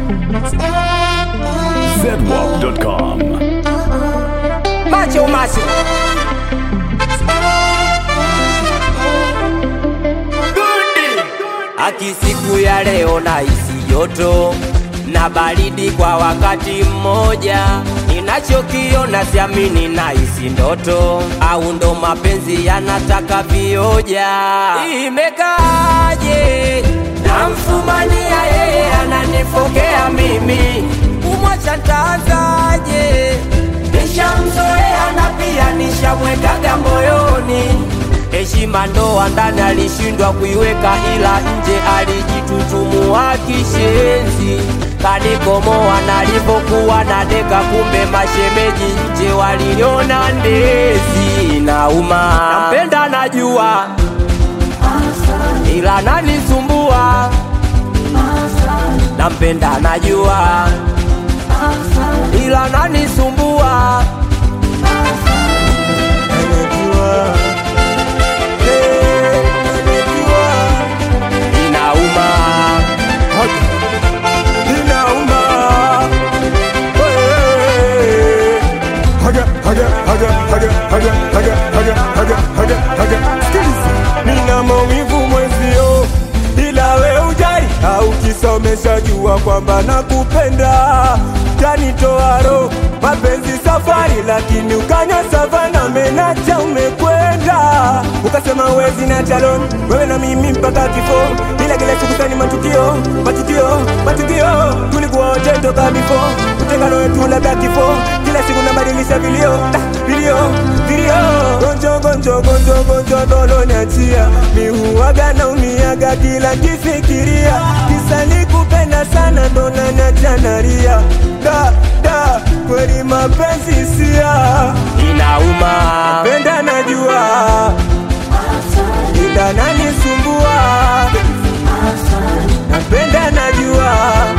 zedwap.com. Macho macho. Aki siku ya leo na isi joto na baridi kwa wakati mmoja, ninachokiona siamini na isi ndoto, au ndo mapenzi yanataka vioja. Imekaaje? Namfumania yeye ananifokea mimi, kumwacha ntaanzaje? Nishamzoea na pia nishamwekaga moyoni heshima ndoa ndani alishindwa kuiweka, ila nje alijitutumua kishenzi, kanikomoa nalipokuwa na deka, kumbe mashemeji nje waliniona ndezi. Nauma, nampenda najua, ila nanisumbua. Nampenda najua, ila nanisumbua. Inauma, inauma. Hey. Haga, haga, haga, haga, haga, haga, haga, haga, haga, haga. Sikiliza. Nina maumivu mwenzio, ila we ujai au kisomesha jua kwamba nakupenda, tanitoa roho mapenzi safari, lakini ukanya savana menacha umekwenda, ukasema wezi na chalon wewe na mimi mpaka kifo, ila kila siku sani matukio matukio matukio, tulikuwa wote toka bifo, utengano wetu labda kifo, kila siku nabadilisha vilio ah, vilio vilio, gonjo gonjo gonjo gonjo dolo niachia, mihuaga na umiaga kila kifikiria, kisa nikupenda sana ndo naniacha nalia, da da kweli mapenzi sia Inauma, penda najua ila nanisumbua napenda najua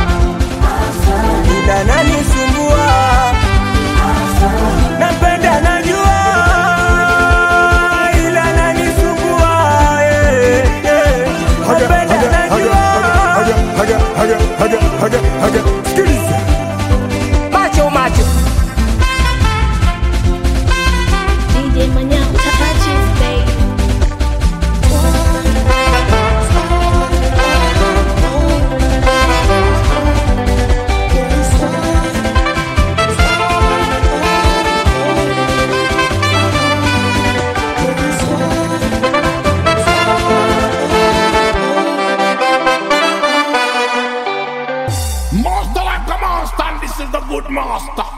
ila nanisumbua napenda najua ila nanisumbua eh, eh. napenda najua sikiliza macho macho. DJ Manyao, touches, baby. Master like a master, and this is the good master.